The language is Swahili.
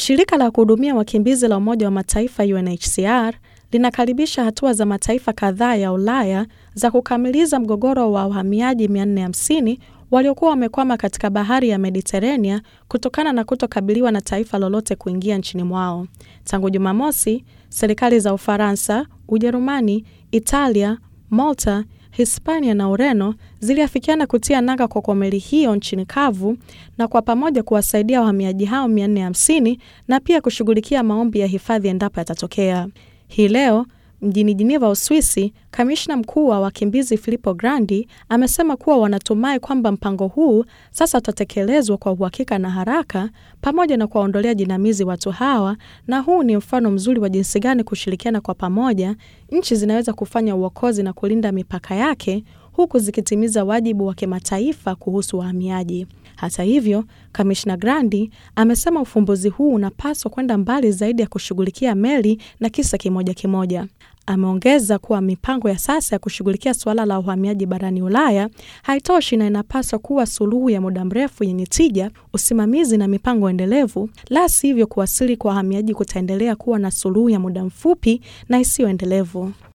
Shirika la kuhudumia wakimbizi la Umoja wa Mataifa UNHCR linakaribisha hatua za mataifa kadhaa ya Ulaya za kukamiliza mgogoro wa wahamiaji 450 waliokuwa wamekwama katika bahari ya Mediterania kutokana na kutokabiliwa na taifa lolote kuingia nchini mwao. Tangu Jumamosi, serikali za Ufaransa, Ujerumani, Italia, Malta, Hispania na Ureno ziliafikiana kutia nanga kwa meli hiyo nchini kavu na kwa pamoja kuwasaidia wahamiaji hao 450 na pia kushughulikia maombi ya hifadhi endapo yatatokea. Hii leo mjini Geneva, Uswisi, kamishna mkuu wa wakimbizi Filippo Grandi amesema kuwa wanatumai kwamba mpango huu sasa utatekelezwa kwa uhakika na haraka, pamoja na kuwaondolea jinamizi watu hawa, na huu ni mfano mzuri wa jinsi gani kushirikiana kwa pamoja nchi zinaweza kufanya uokozi na kulinda mipaka yake huku zikitimiza wajibu wa kimataifa kuhusu wahamiaji. Hata hivyo, kamishna Grandi amesema ufumbuzi huu unapaswa kwenda mbali zaidi ya kushughulikia meli na kisa kimoja kimoja. Ameongeza kuwa mipango ya sasa ya kushughulikia suala la uhamiaji barani Ulaya haitoshi na inapaswa kuwa suluhu ya muda mrefu yenye tija, usimamizi na mipango endelevu, la sivyo kuwasili kwa wahamiaji kutaendelea kuwa na suluhu ya muda mfupi na isiyoendelevu.